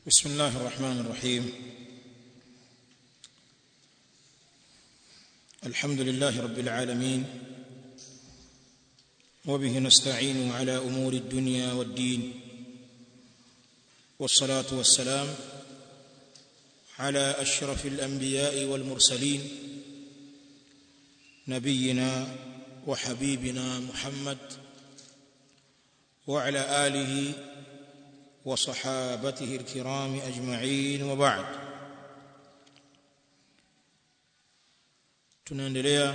بسم الله الرحمن الرحيم الحمد لله رب العالمين وبه نستعين على امور الدنيا والدين والصلاه والسلام على اشرف الانبياء والمرسلين نبينا وحبيبنا محمد وعلى اله وصحابته الكرام اجمعين وبعد tunaendelea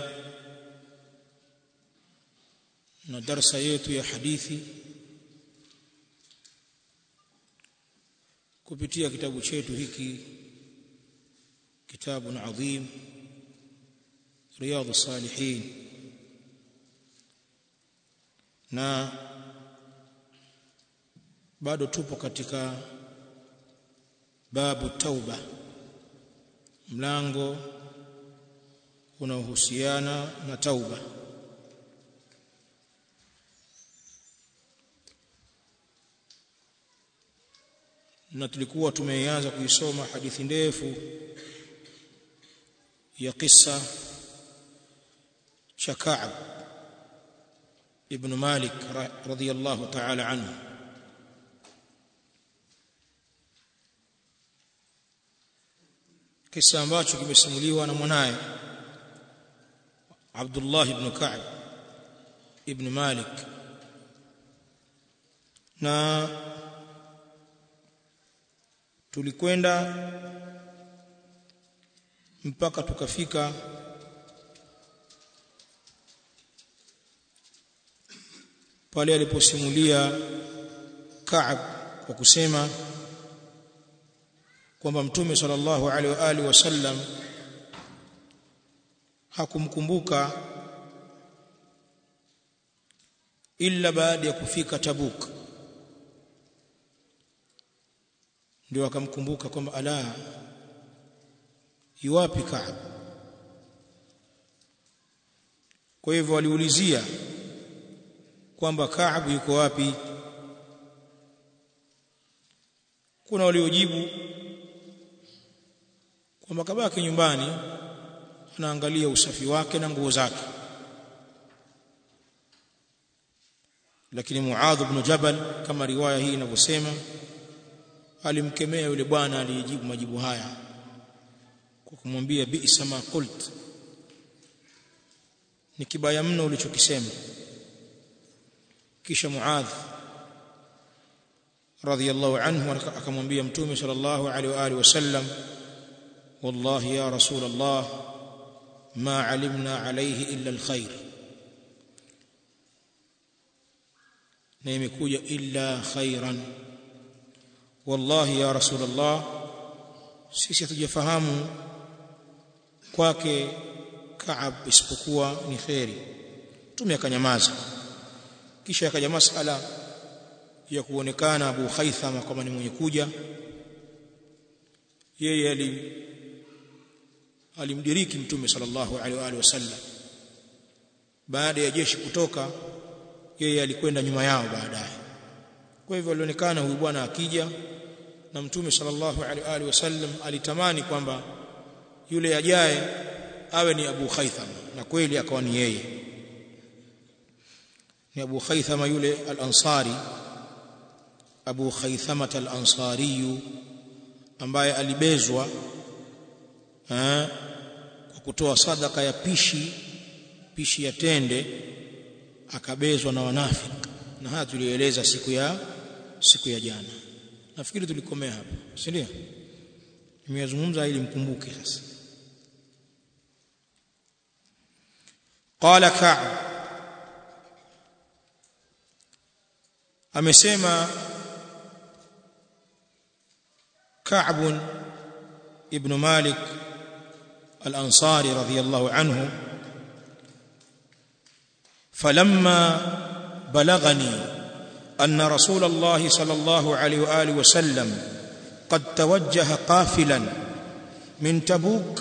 na darsa yetu ya hadithi kupitia kitabu chetu hiki kitabu adhim riyadh salihin na bado tupo katika babu tauba mlango unaohusiana na tauba na tulikuwa tumeanza kuisoma hadithi ndefu ya kisa cha Ka'b ibn Malik radhiyallahu ta'ala anhu kisa ambacho kimesimuliwa na mwanaye Abdullah ibn Ka'b ibn Malik na tulikwenda mpaka tukafika pale aliposimulia Ka'b kwa kusema kwamba mtume sallallahu alaihi wa alihi wasallam hakumkumbuka illa baada ya kufika Tabuk ndio akamkumbuka kwamba ala yuwapi Kaab kwa hivyo waliulizia kwamba Kaab yuko wapi kuna waliojibu kwamba kabaki nyumbani anaangalia usafi wake na nguo zake lakini Muadh ibn Jabal kama riwaya hii inavyosema alimkemea yule bwana aliyejibu majibu haya kwa kumwambia bi'sa ma qult ni kibaya mno ulichokisema kisha Muadh radhiyallahu anhu akamwambia mtume sallallahu alaihi wa alihi wasallam wallahi ya rasul Allah ma alimna alayhi illa alkhair na imekuja illa khairan wallahi ya rasul Allah sisi hatujafahamu kwake Kaab isipokuwa ni khairi tume akanyamaza kisha akaja masala ya kuonekana Abu Haithama kama ni mwenye kuja yeye ali alimdiriki mtume sallallahu alaihi wa alihi wasallam baada ya jeshi kutoka yeye alikwenda nyuma yao baadaye kwa hivyo alionekana huyu bwana akija na mtume sallallahu alaihi wa alihi wasallam alitamani kwamba yule ajaye awe ni Abu Haithama na kweli akawa ni yeye ni Abu Haithama yule al-Ansari Abu Haithama al-Ansari ambaye alibezwa eh, kwa kutoa sadaka ya pishi pishi ya tende akabezwa na wanafiki na haya tulieleza siku ya siku ya jana nafikiri tulikomea hapa si ndio nimeyazungumza ili mkumbuke sasa qala ka'b amesema ka'b ibn malik الأنصاري رضي الله عنه فلما بلغني أن رسول الله صلى الله عليه وآله وسلم قد توجه قافلا من تبوك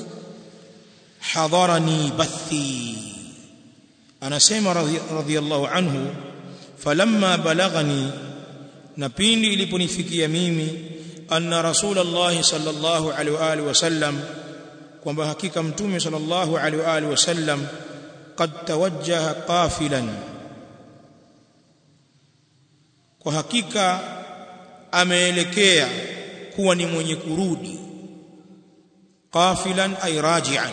حضرني بثي أنا سيما رضي, رضي الله عنه فلما بلغني na pindi iliponifikia mimi anna rasulullah sallallahu alaihi wa alihi wasallam kwamba hakika mtume sallallahu alaihi wa alihi wasallam qad tawajjaha qafilan kwa hakika ameelekea kuwa ni mwenye kurudi qafilan ay raji'an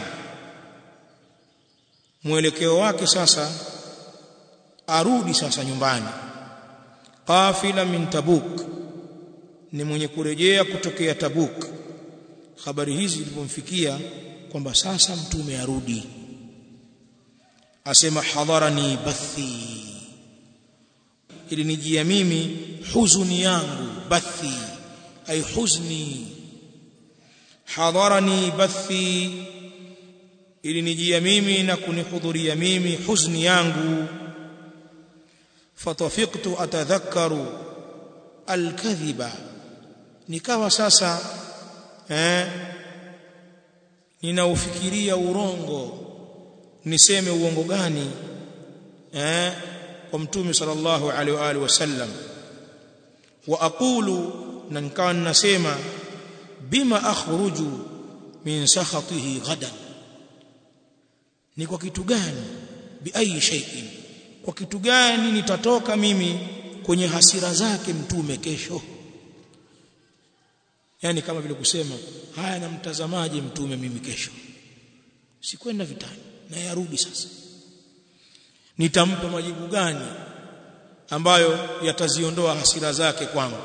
mwelekeo wake sasa arudi sasa nyumbani qafila min tabuk ni mwenye kurejea kutokea tabuk habari hizi zilipomfikia kwamba sasa mtume arudi asema hadharani bathi ili nijia mimi huzuni yangu bathi ay huzni hadharani bathi ili nijia mimi na kunihudhuria mimi huzni yangu fatafiqtu atadhakkaru alkadhiba nikawa sasa eh ninaufikiria urongo niseme uongo gani eh kwa mtume sallallahu alaihi wa alihi wasallam wa aqulu na nikawa ninasema bima akhruju min sakhatihi ghadan ni kwa kitu gani bi ayi shay'in kwa kitu gani nitatoka mimi kwenye hasira zake mtume kesho yani kama vile kusema haya namtazamaje mtume mimi kesho sikwenda vitani na yarudi sasa nitampa majibu gani ambayo yataziondoa hasira zake kwangu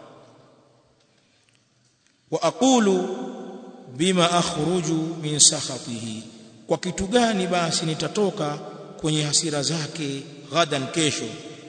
wa aqulu bima akhruju min sakhatihi kwa kitu gani basi nitatoka kwenye hasira zake ghadan kesho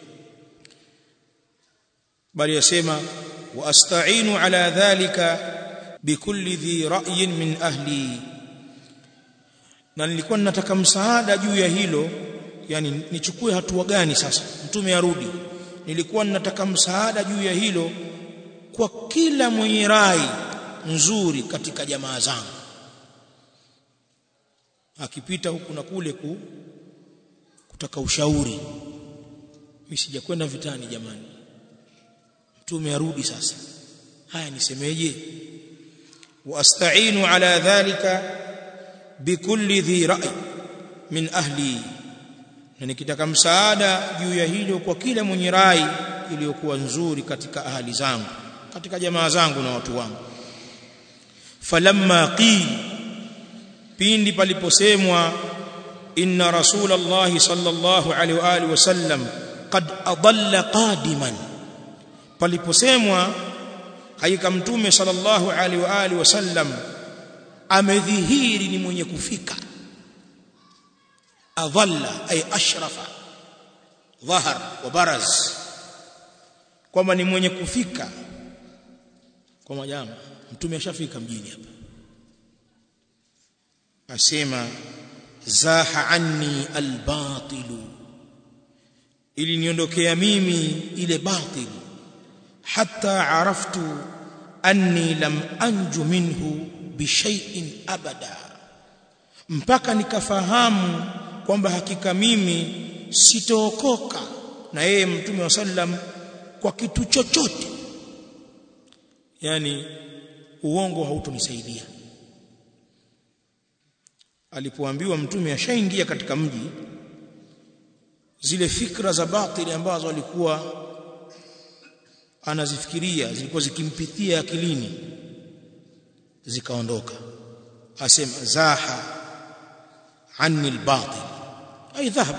bali yasema wa asta'inu ala dhalika bikulli dhi ra'yin min ahli na nilikuwa ninataka msaada juu ya hilo yani nichukue hatua gani sasa mtume arudi nilikuwa ninataka msaada juu ya hilo kwa kila mwenye rai nzuri katika jamaa zangu akipita huku na kule ku kutaka ushauri mimi sijakwenda vitani jamani mtume arudi sasa haya nisemeje واستعين على ذلك بكل ذي راي من اهلي na nikitaka msaada juu ya hilo kwa kila mwenye rai iliyokuwa nzuri katika ahali zangu katika jamaa zangu na watu wangu falamma qil pindi paliposemwa inna rasulullah sallallahu alaihi wa alihi wasallam qad adalla qadiman paliposemwa hakika mtume sallallahu alaihi wa alihi wasallam amedhihiri ni mwenye kufika adalla ay ashrafa dhahar wa baraz kwamba ni mwenye kufika kwa majama mtume ashafika mjini hapa asema zaha anni albatilu ili niondokea mimi ile batil hatta araftu anni lam anju minhu bishai'in abada mpaka nikafahamu kwamba hakika mimi sitookoka na yeye mtume wa sallam kwa kitu chochote yani uongo hautonisaidia alipoambiwa mtume ashaingia katika mji zile fikra za batili ambazo alikuwa anazifikiria zilikuwa zikimpitia akilini zikaondoka asema zaha anni albatil ay dhahab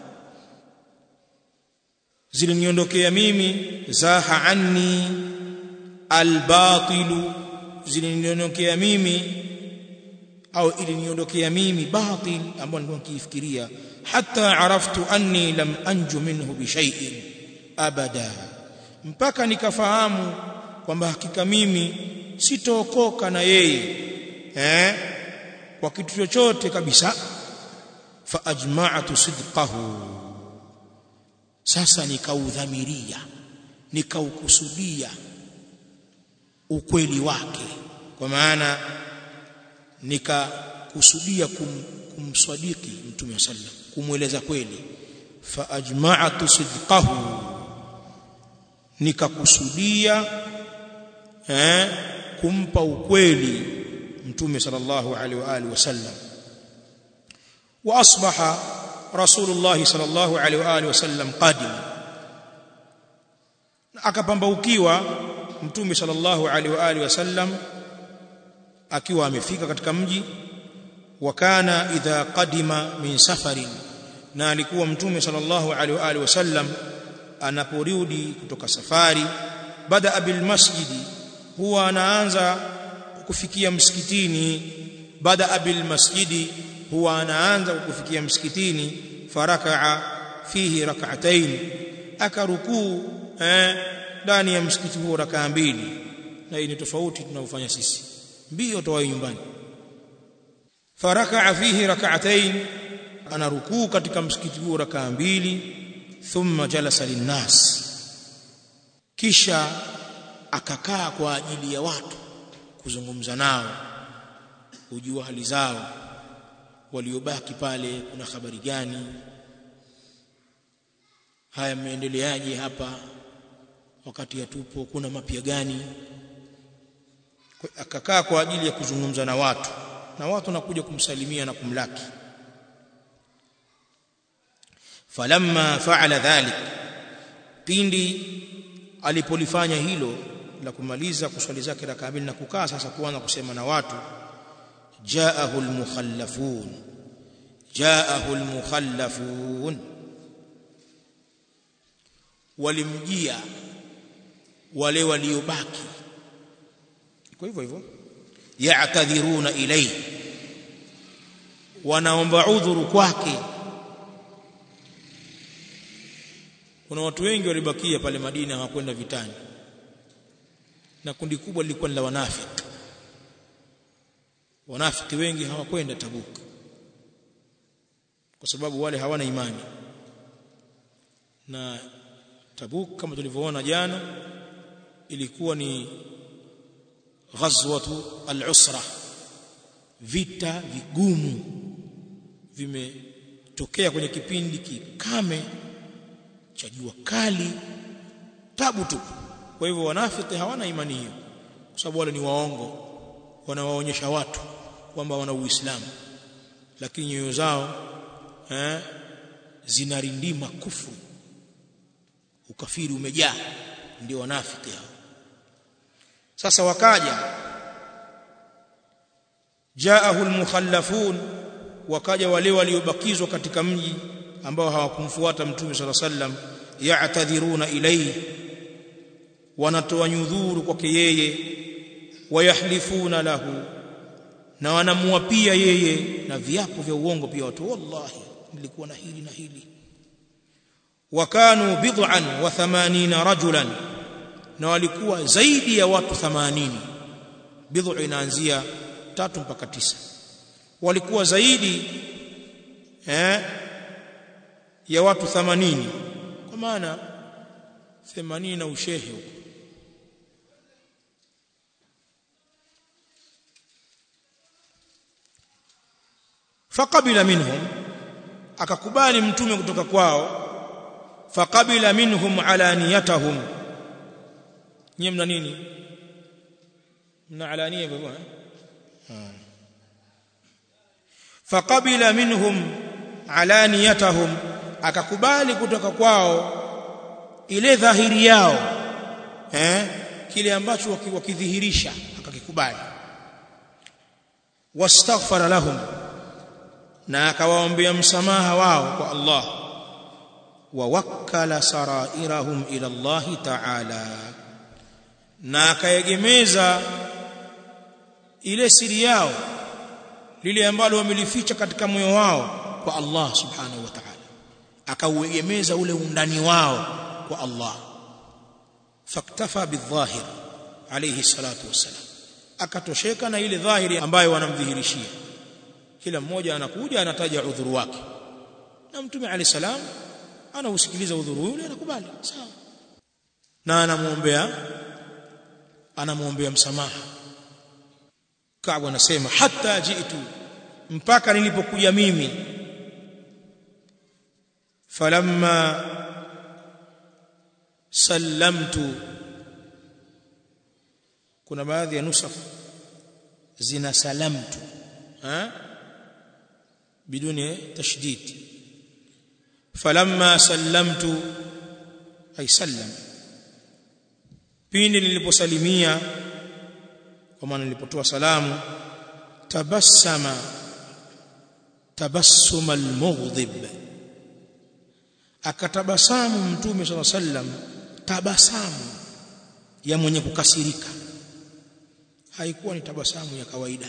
ziliniondokea mimi zaha anni albatil ziliniondokea mimi au iliniondokea mimi batil ambao nilikuwa nikifikiria hatta araftu anni lam anju minhu bi shay'in abada mpaka nikafahamu kwamba hakika mimi sitookoka na yeye eh kwa kitu chochote kabisa fa ajma'tu sidqahu sasa nikaudhamiria nikaukusudia ukweli wake kwa maana nikakusudia kum, kumswadiki mtume wa sallam kumweleza kweli fa ajma'tu sidqahu nikakusudia eh kumpa ukweli mtume sallallahu alaihi wa alihi wasallam wa asbaha rasulullah sallallahu alaihi wa alihi wasallam qadim akapambaukiwa mtume sallallahu alaihi wa alihi wasallam akiwa amefika katika mji wa kana idha qadima min safarin na alikuwa mtume sallallahu alaihi wa alihi wasallam anaporudi kutoka safari bada bil masjidi huwa anaanza kufikia msikitini bada bil masjidi huwa anaanza kufikia msikitini farakaa fihi rak'atayn akarukuu eh ndani ya msikiti huo rakaa mbili na hii ni tofauti tunaofanya sisi mbio toa nyumbani farakaa fihi rak'atayn ana rukuu katika msikiti huo rakaa mbili thumma jalasa linnas kisha akakaa kwa ajili ya watu kuzungumza nao kujua hali zao waliobaki pale kuna habari gani haya mmeendeleaje hapa wakati yatupo kuna mapya gani akakaa kwa ajili ya kuzungumza na watu na watu nakuja kumsalimia na kumlaki falamma fa'ala dhalik pindi alipolifanya hilo la kumaliza kuswali zake rakaa mbili na kukaa sasa kuanza kusema na watu jaahu almukhallafun jaahu almukhallafun walimjia wale waliobaki kwa hivyo hivyo ya'tadhiruna ilayhi wanaomba udhuru kwake kuna watu wengi walibakia pale Madina hawakwenda vitani na kundi kubwa lilikuwa ni la wanafiki wanafiki wengi hawakwenda Tabuk kwa sababu wale hawana imani na Tabuk kama tulivyoona jana ilikuwa ni ghazwatu al-usra vita vigumu vimetokea kwenye kipindi kikame cha jua kali tabu tu kwa hivyo wanafiki hawana imani hiyo kwa sababu wale ni waongo wanawaonyesha watu kwamba wana uislamu lakini nyoyo zao eh, zinarindima kufuru ukafiri umejaa ndio wanafiki hao sasa wakaja jaahu almukhallafun wakaja wale waliobakizwa katika mji ambao hawakumfuata mtume sala sallam ya'tadhiruna ilayhi wanatoa nyudhuru kwake yeye wayahlifuna lahu na wanamuapia yeye na viapo vya uongo pia watu wallahi nilikuwa na hili na hili wakanu bid'an wa 80 rajulan na walikuwa zaidi ya watu 80 bid'u inaanzia tatu mpaka tisa walikuwa zaidi eh ya watu 80 kwa maana 80 na ushehe huko faqabila minhum akakubali mtume kutoka kwao faqabila minhum alaniyatahum nyie mna nini mna alania baba faqabila minhum alaniyatahum akakubali kutoka kwao ile dhahiri yao eh kile ambacho wakidhihirisha akakikubali wastaghfara lahum na akawaombea msamaha wao kwa Allah wa wakkala sarairahum ila Allah ta'ala na akaegemeza ile siri yao lile ambalo wamelificha katika moyo wao kwa Allah subhanahu wa ta'ala akauegemeza ule undani wao kwa Allah faktafa bidhahir alayhi salatu wassalam akatosheka na ile dhahiri ambayo wanamdhihirishia kila mmoja anakuja anataja udhuru wake na mtume alayhi salam anausikiliza udhuru yule anakubali sawa na anamuombea anamuombea msamaha Kaabu anasema hata jitu mpaka nilipokuja mimi falamma sallamtu kuna baadhi ya nusakh zina salamtu ha biduni tashdid falamma sallamtu ay sallam pindi niliposalimia kwa maana nilipotoa salamu tabassama tabassuma almughdib akatabasamu mtume swalla sallam tabasamu ya mwenye kukasirika haikuwa ni tabasamu ya kawaida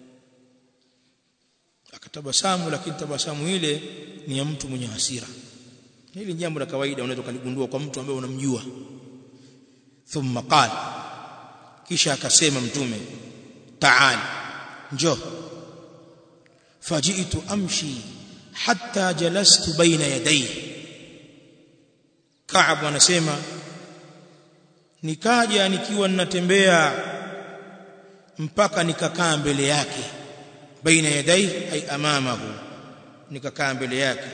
akatabasamu lakini tabasamu ile ni ya mtu mwenye hasira hili jambo la kawaida unaweza kuligundua kwa mtu ambaye unamjua thumma qala kisha akasema mtume ta'al njoo faji'tu amshi hatta jalastu baina yadayhi Ka'ab anasema nikaja nikiwa ninatembea mpaka nikakaa mbele yake baina yadai ay amamahu nikakaa mbele yake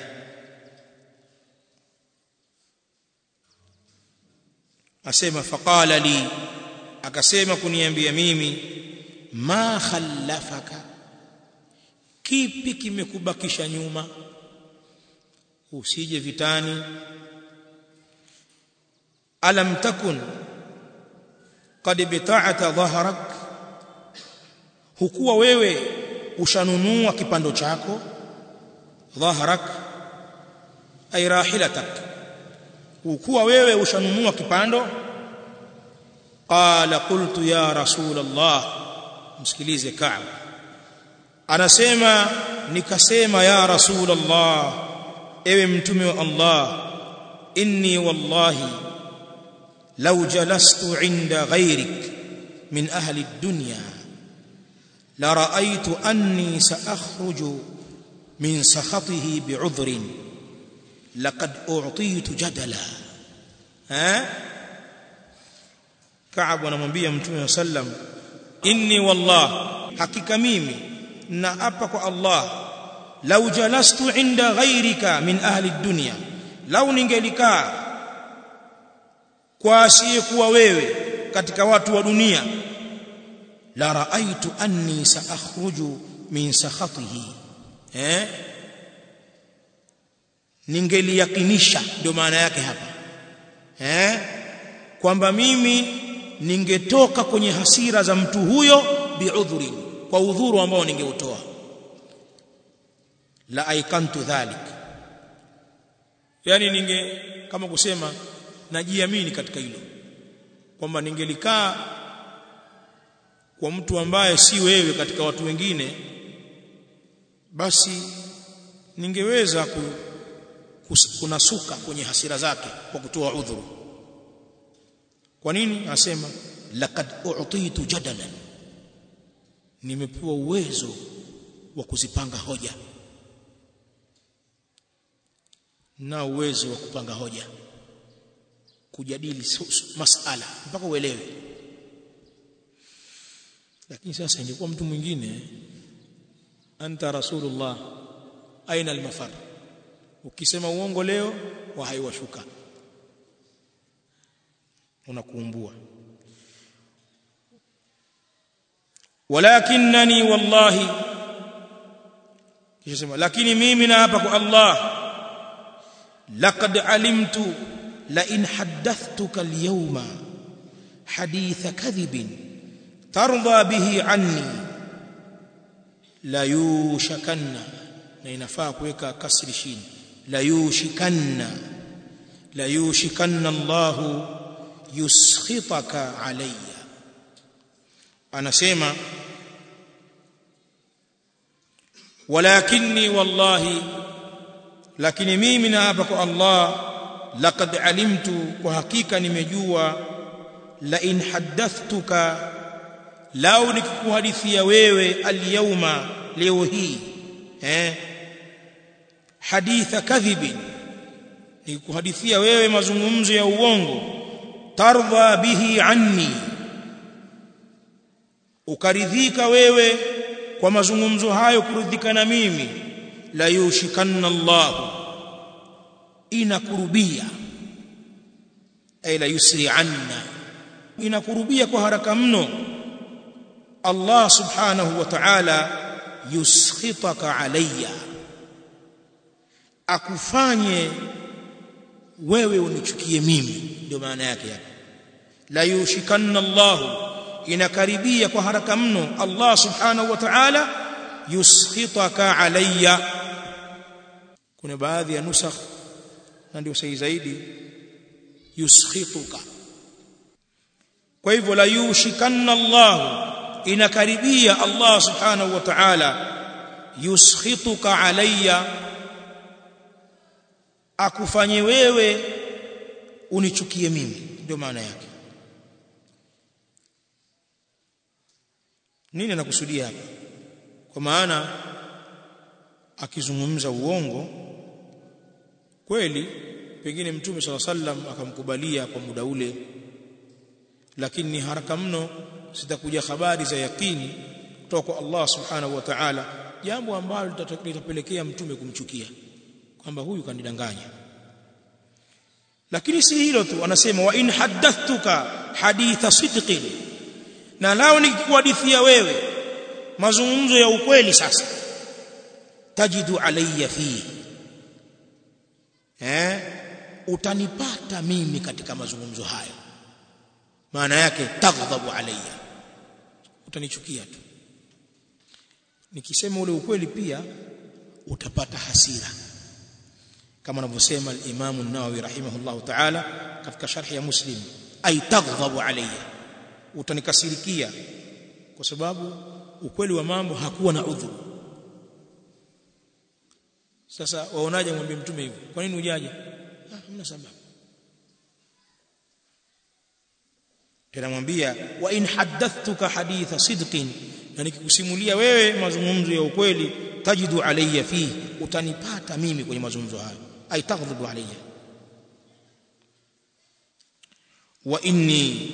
asema faqala li akasema kuniambia mimi ma khallafaka kipi kimekubakisha nyuma usije vitani alam takun qad bita'ata dhahrak hukuwa wewe ushanunua kipando chako dhahrak ay rahilatak hukuwa wewe ushanunua kipando qala qultu ya rasul allah msikilize ka'b anasema nikasema ya rasul allah ewe mtume wa allah inni wallahi law jalastu inda ghayrik min ahli ad-dunya la ra'aytu anni sa'akhruju min sakhatihi bi'udhrin laqad u'titu jadala ha Ka'ab anamwambia Mtume wa sallam inni wallah hakika mimi na apa kwa Allah law jalastu inda ghayrika min ahli dunya law ningelikaa kwa asiyekuwa wewe katika watu wa dunia la raaitu anni saakhruju min sakhatihi eh ningeliyakinisha ndio maana yake hapa eh kwamba mimi ningetoka kwenye hasira za mtu huyo biudhuri kwa udhuru ambao ningeutoa la aikantu dhalik yani ninge kama kusema najiamini katika hilo kwamba ningelikaa kwa mtu ambaye si wewe katika watu wengine basi ningeweza ku, kunasuka kwenye hasira zake kwa kutoa udhuru kwa nini anasema laqad u'titu jadalan nimepewa uwezo wa kuzipanga hoja na uwezo wa kupanga hoja kujadili masala mpaka uelewe lakini sasa ingekuwa mtu mwingine anta rasulullah aina almafar ukisema uongo leo wa haiwashuka unakuumbua walakinani wallahi kisha sema lakini mimi na hapa kwa Allah laqad alimtu la in haddathtuka al-yawma haditha kadhibin tarda bihi anni la yushakanna na inafaa kuweka kasri chini la yushikanna la yushikanna Allah yuskhitaka alayya anasema walakinni wallahi lakini mimi na hapa kwa Allah laqad alimtu kwa hakika nimejua la in haddathtuka lau nikikuhadithia wewe alyawma leo hii eh haditha kadhibin nikikuhadithia wewe mazungumzo ya uongo tardha bihi anni ukaridhika wewe kwa mazungumzo hayo kuridhika na mimi la yushikanna Allah inakurubia ay la yusri anna inakurubia kwa haraka mno Allah subhanahu wa ta'ala yuskhitaka alayya akufanye wewe unichukie mimi ndio maana yake hapa la yushikanna Allah inakaribia kwa haraka mno Allah subhanahu wa ta'ala yuskhitaka alayya kuna baadhi ya nusakh na ndio sahihi zaidi yuskhituka kwa hivyo la yushikanna Allah inakaribia Allah subhanahu wa ta'ala yuskhituka alayya akufanye wewe unichukie mimi ndio maana yake nini anakusudia hapa kwa maana akizungumza uongo kweli pengine mtume swalla sallam akamkubalia kwa muda ule lakini ni haraka mno zitakuja habari za yakini kutoka kwa Allah subhanahu wa ta'ala jambo ambalo litapelekea mtume kumchukia kwamba huyu kanidanganya lakini si hilo tu anasema wa in haddathtuka haditha sidqin na lao nikikuhadithia wewe mazungumzo ya ukweli sasa tajidu alayya fi eh utanipata mimi katika mazungumzo hayo maana yake taghdhabu alayya utanichukia tu nikisema ule ukweli pia utapata hasira kama anavyosema al-Imam an-Nawawi rahimahullah ta'ala katika sharhi ya Muslim ay taghdhabu alayya utanikasirikia kwa sababu ukweli wa mambo hakuwa na udhuru sasa waonaje mwambie mtume hivyo kwa nini ujaje ah hamna sababu tena mwambia wa in haddathtuka haditha sidqin na nikikusimulia wewe mazungumzo ya ukweli tajidu alayya fi utanipata mimi kwenye mazungumzo hayo ay taghdhabu alayya wa inni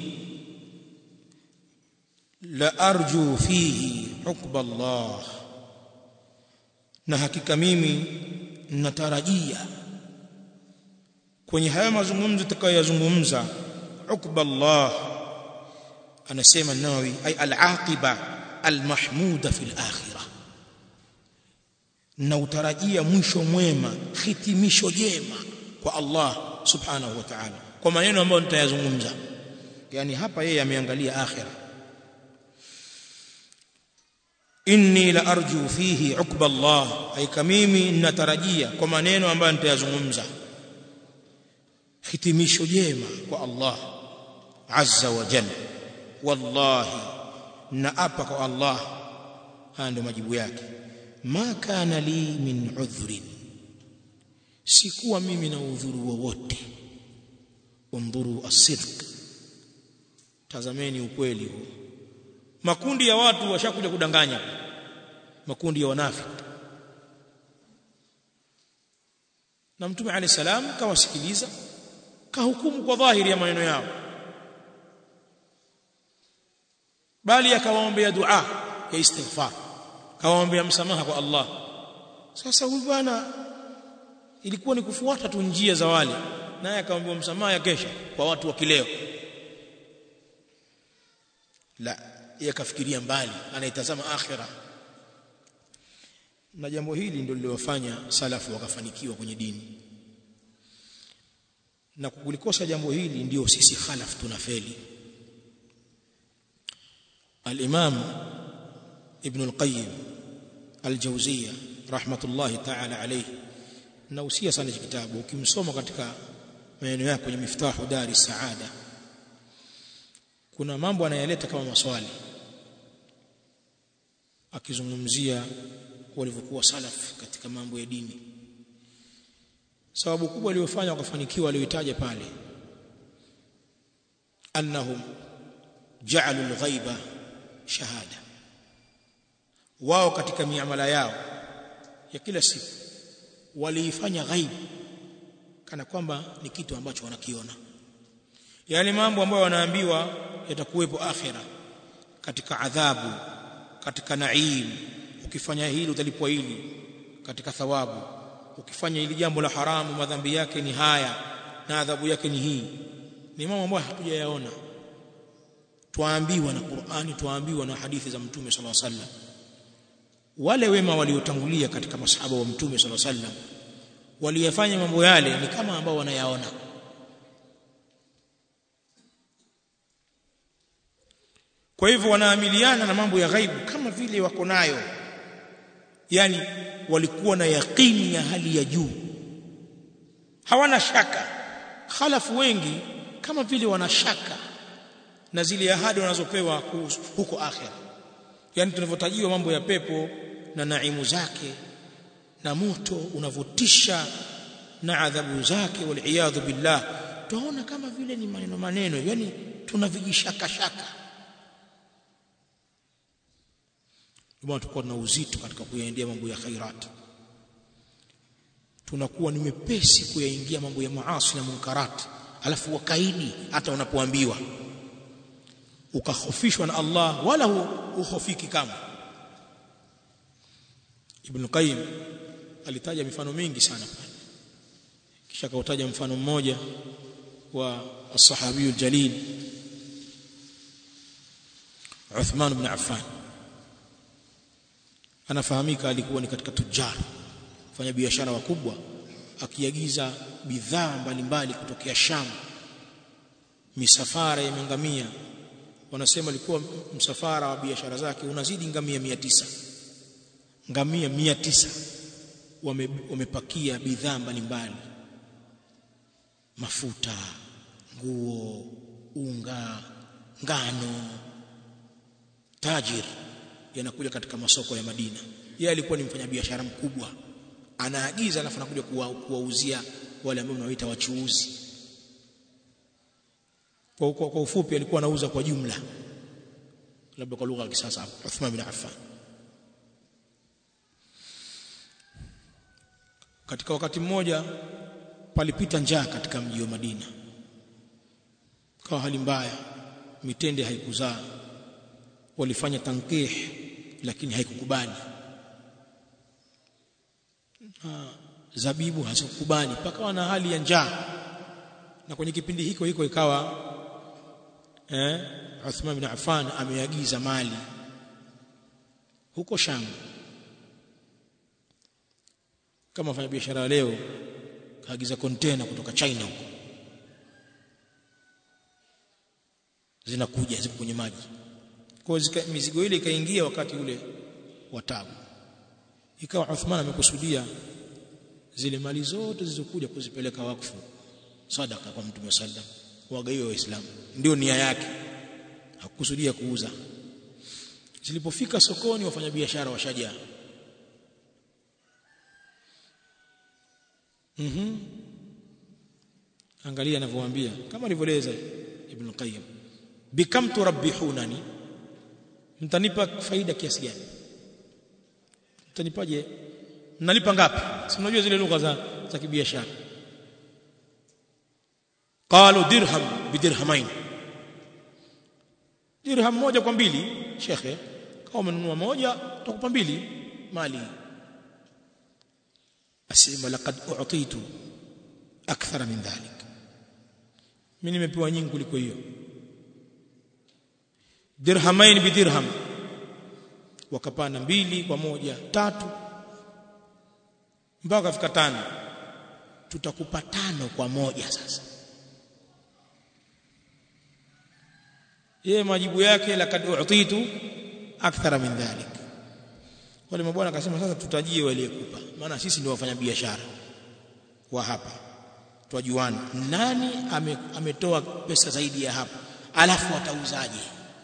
la arju fihi hukba Allah na hakika mimi natarajia kwenye haya mazungumzo tutakayoyazungumza hukba Allah anasema Nawawi ay al-aqiba al-mahmuda fil akhirah na utarajia mwisho mwema hitimisho jema kwa Allah subhanahu wa ta'ala kwa maneno ambayo nitayazungumza yani hapa yeye ameangalia akhirah inni la arju fihi ukba Allah aika mimi ninatarajia kwa maneno ambayo nitayazungumza hitimisho jema kwa Allah azza wa jalla wallahi naapa kwa Allah haya ndio majibu yake ma kana li min udhrin sikuwa mimi na udhuru wowote undhuru asidq tazameni ukweli huu makundi ya watu washakuja kudanganya makundi ya wanafiki na mtume alayhi salam kawasikiliza kahukumu kwa dhahiri ya maneno yao bali akawaombea dua ya istighfar kawaombea msamaha kwa Allah sasa huyu bwana ilikuwa ni kufuata tu njia za wale naye akaombewa msamaha ya kesha kwa watu wa kileo la yakafikiria mbali anaitazama akhira na jambo hili ndio lililofanya salafu wakafanikiwa kwenye dini na kulikosa jambo hili ndio sisi khalaf tunafeli al-imam ibn al-qayyim al-jawziyya rahmatullahi ta'ala alayhi na usia sana kitabu ukimsoma katika maneno yake kwenye miftahu dari saada kuna mambo anayaleta kama maswali akizungumzia walivyokuwa salaf katika mambo ya dini sababu kubwa iliyofanya wakafanikiwa walioitaja pale annahum ja'alu al-ghaiba shahada wao katika miamala yao ya kila siku waliifanya ghaibu kana kwamba ni kitu ambacho wanakiona yale mambo ambayo wanaambiwa yatakuwepo akhira katika adhabu katika naim ukifanya hili utalipwa hili katika thawabu ukifanya hili jambo la haramu madhambi yake ni haya na adhabu yake ni hii ni mambo ambayo hatujayaona twaambiwa na Qur'ani twaambiwa na hadithi za mtume sallallahu alaihi wasallam wale wema waliotangulia katika masahaba wa mtume sallallahu alaihi wasallam waliyafanya mambo yale ni kama ambao wanayaona kwa hivyo wanaamiliana na mambo ya ghaibu kama vile wako nayo yani walikuwa na yaqini ya hali ya juu hawana shaka khalafu wengi kama vile wana shaka na zile ahadi wanazopewa huko akhira yani tunavyotajiwa mambo ya pepo na naimu zake na moto unavotisha na adhabu zake waliyadhu billah tunaona kama vile ni maneno maneno yani tunavijishaka shaka ndio tuko na uzito katika kuyaendea mambo ya khairat tunakuwa ni mepesi kuyaingia mambo ya maasi na munkarat alafu wakaidi hata unapoambiwa ukahofishwa na Allah wala uhofiki kama Ibn Qayyim alitaja mifano mingi sana pale kisha kautaja mfano mmoja wa as-sahabi al-jalil Uthman ibn Affan anafahamika alikuwa ni katika tujar fanya biashara wakubwa akiagiza bidhaa mbalimbali kutokea Sham misafara ya ngamia wanasema alikuwa msafara wa biashara zake unazidi ngamia 900 ngamia 900 wame, wamepakia bidhaa mbalimbali mafuta nguo unga ngano tajir yanakuja katika masoko ya Madina yeye alikuwa ni mfanyabiashara mkubwa anaagiza alafu anakuja kuwauzia wale ambao wanaoita wachuuzi kwa, kwa, kwa ufupi alikuwa anauza kwa jumla labda kwa lugha ya kisasa Uthman bin Affan katika wakati mmoja palipita njaa katika mji wa Madina kwa hali mbaya mitende haikuzaa walifanya tankih lakini haikukubali zabibu hazikukubali pakawa na hali ya njaa na kwenye kipindi hiko hiko ikawa eh Uthman bin Affan ameagiza mali huko Sham kama fanya biashara leo kaagiza container kutoka China huko zinakuja zipo kwenye maji kwa mizigo ile ikaingia wakati ule wa tabu ikawa Uthman amekusudia zile mali zote zilizokuja kuzipeleka wakfu sadaka kwa mtume sallam wagaiwe waislamu ndio nia yake hakukusudia kuuza zilipofika sokoni wafanyabiashara washaja mhm mm angalia anavyowaambia kama alivyoeleza ibn qayyim bikam turabbihunani mtanipa faida kiasi gani mtanipaje mnalipa ngapi si unajua zile lugha za za kibiashara qalu dirham bidirhamain dirham moja kwa mbili shekhe kama umenunua moja utakupa mbili mali asema laqad u'titu akthara min dhalik mimi nimepewa nyingi kuliko hiyo dirhamain bidirham wakapana mbili kwa moja tatu mpaka kafika tano tutakupa tano kwa moja sasa yeye majibu yake laqad u'titu akthara min dhalik wale mabwana akasema sasa tutajie waliyekupa maana sisi ndio wafanya biashara wa hapa twajuana nani ame, ametoa pesa zaidi ya hapa alafu atauzaje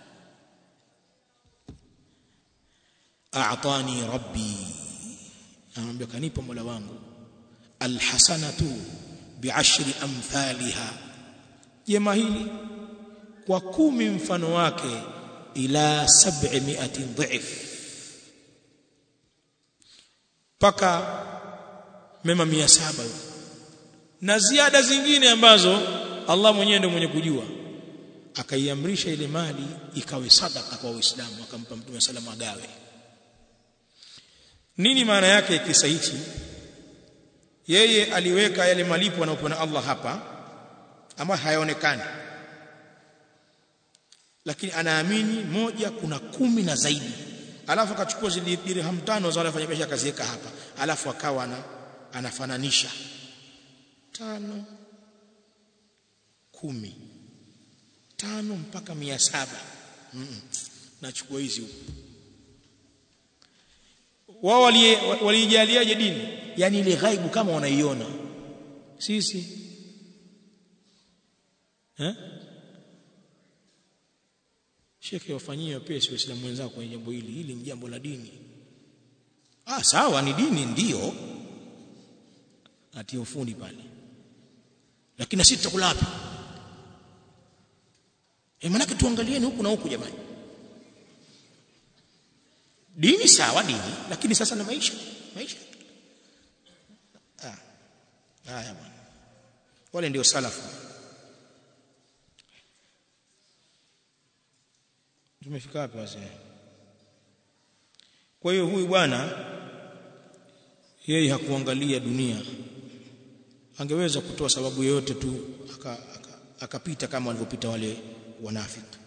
a'tani rabbi anamwambia kanipa mola wangu alhasanatu bi'ashri amthaliha jema hili kwa kumi mfano wake ila 700 dhif paka mema 700 na ziada zingine ambazo Allah mwenyewe ndiye mwenye kujua akaiamrisha ile mali ikawe sadaka kwa Uislamu akampa Mtume sallam agawe nini maana yake kisa hichi yeye aliweka yale malipo anayopewa na Allah hapa ambayo hayaonekani lakini anaamini moja kuna kumi na zaidi alafu akachukua zile dirham tano za wale wafanyabiashara akaziweka hapa alafu akawa ana, anafananisha tano kumi tano mpaka mia saba mm -mm. nachukua hizi huku wao walijaliaje dini yani ile ghaibu kama wanaiona sisi eh shekhe wafanyie wapesi waislamu wenzao kwenye jambo hili hili ni jambo la dini ah sawa ni dini ndiyo atie ufundi pale lakini sisi tutakula wapi eh manake tuangalieni huku na huku jamani dini sawa dini lakini sasa na maisha maisha ah haya bwana wale ndio salafu tumefika wapi wazee kwa hiyo huyu bwana yeye hakuangalia dunia angeweza kutoa sababu yoyote tu akapita aka, aka kama walivyopita wale wanafiki